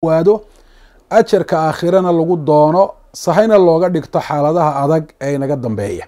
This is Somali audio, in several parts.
waado ajarka aakhirana lagu doono sahayna looga dhigto xaaladaha adag ee inaga dambeeya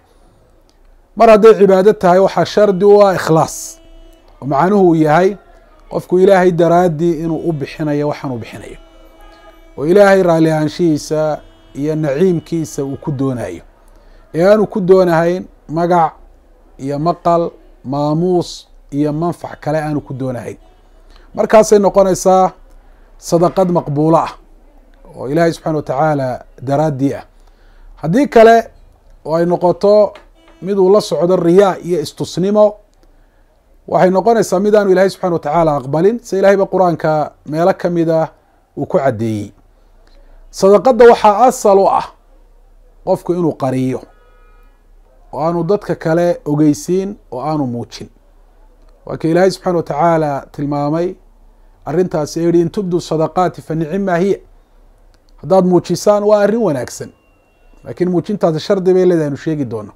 mar hadday cibaado tahay waxaa shardi u ah ikhlaas oo macnuhu uu yahay qofku ilaahay daraaddii inuu u bixinayo waxaan u bixinayo oo ilaahay raalli ahaanshihiisa iyo naciimkiisa uu ku doonayo ee aanu ku doonahayn magac iyo maqal maamuus iyo manfac kale aanu ku doonahayn markaasay noqonaysaa sadaqad maqbuulo ah oo ilaahay subxana watacaala daraaddii ah haddii kale oo ay noqoto mid uu la socdo riyaa iyo istusnimo waxay noqonaysaa mid aanu ilaahay subxana watacaala aqbalin se ilahay ba qur-aanka meelo kamid ah uu ku caddeeyey sadaqadda waxaa asal u ah qofku inuu qariyo oo aanu dadka kale ogeysiin oo aanu muujin waa ka ilaahay subxana watacaala tilmaamay arrintaasi ee yihi in tubdu sadaqaati fa nicima hiya haddaad muujisaan waa arrin wanaagsan laakiin muujintaasi shardi bay leedahay anu sheegi doono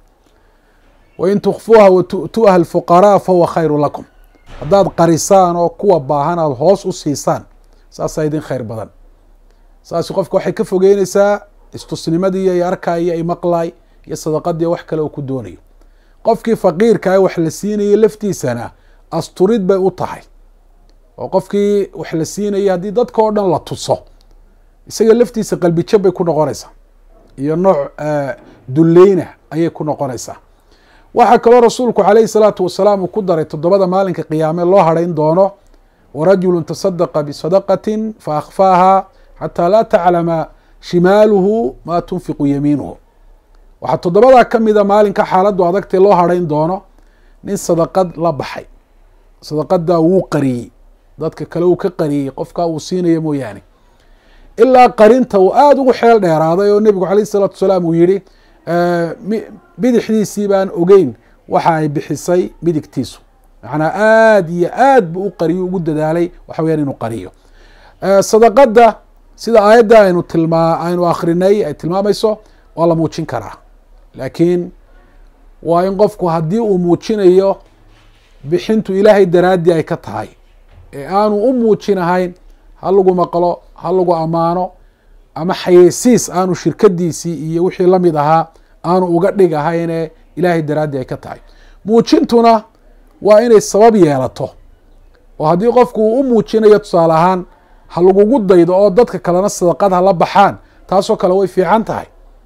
wain tukfuuha wa tu'tuuha alfuqaraa fahuwa khayru lakum haddaad qarisaan oo kuwa baahan aad hoos u siisaan saasaa idin khayr badan saasi qofka waxay ka fogeyneysaa istusnimadii iyo arkaayo ay maqlaay iyo sadaqadii wax kale uu ku doonayo qofkii faqiirka ah wax la siinayay laftiisana asturid bay u tahay oo qofkii wax la siinayay haddii dadka oo dhan la tuso isaga laftiisa qalbijab bay ku noqonaysaa iyo nooc dulleyna ayay ku noqonaysaa waxaa kaloo rasuulku calayhi salaatu wasalaam uu ku daray toddobada maalinka qiyaame loo hadhayn doono warajulu tasadaqa bisadaqatin fa akhfaaha xataa laa taclama shimaaluhu maa tunfiqu yamiinuhu waxaa toddobadaa ka mida maalinka xaaladdu adagtee loo hadhayn doono nin sadaqad la baxay sadaqadaa wuu qariyey dadka kale uu ka qariyey qofkaa uu siinayo mooyaane ilaa qarinta uu aada ugu xeel dheeraaday oo nebigu calayh isalaatu wasalaam uu yihi bidixdiisii baan ogeyn waxa ay bixisay midigtiisu macnaa aada iyo aad buu u qariyo ugu dadaalay waxa weyaan inuu qariyo sadaqadda sida aayadda aynu tilmaa aynu akrinay ay tilmaamayso waa la muujin karaa laakiin waa in qofku haddii uu muujinayo bixintu ilaahay daraaddii ay ka tahay ee aanu u muujinahayn ha lagu maqlo ha lagu ammaano ama xayeysiis aanu shirkadiisii iyo wixii lamid ahaa aanu uga dhig ahayne ilaahay daraaddii ay ka tahay muujintuna waa inay sabab yeelato oo haddii qofku uu u muujinayo tusaale ahaan ha lagugu daydo oo dadka kalena sadaqad ha la baxaan taasoo kale way fiican tahay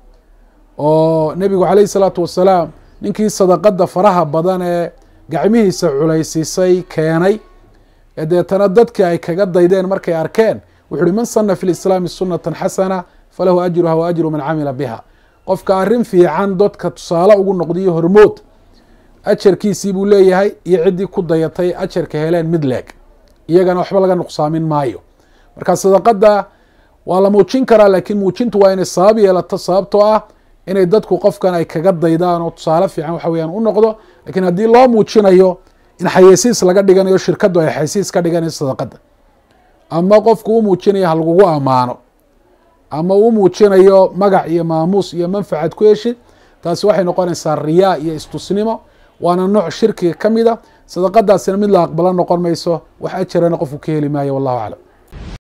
oo nebigu calayhi salaatu wasalaam ninkii sadaqadda faraha badan ee gacmihiisa culaysiisay keenay ee deetana dadkii ay kaga daydeen markay arkeen wuxu uhi man sana fi lislaami sunatan xasana falahu ajruha wa ajru man camila biha qofka arrin fiican dadka tusaale ugu noqdiyo hormood ajarkiisii buu leeyahay iyo ciddii ku dayatay ajarka heleen mid leeg iyagana waxba laga nuqsaamin maayo marka sadaqadda waa la muujin karaa laakiin muujintu waa inay sabab yeelato sababtoo ah inay dadku qofkan ay kaga daydaan oo tusaale fiican waxa weyaan u noqdo lakiin haddii loo muujinayo in xayeysiis laga dhiganayo shirkaddu ay xayeysiis ka dhiganayso sadaqadda ama qofku u muujinayo ha lagugu ammaano ama u muujinayo magac iyo maamuus iyo manfacad ku heshid taasi waxay noqonaysaa riyaa iyo istusnimo waana nooc shirkiga ka mid a sadaqadaasina mid la aqbalo noqon mayso wax ajarana qofku ka heli maayo wallahu aclam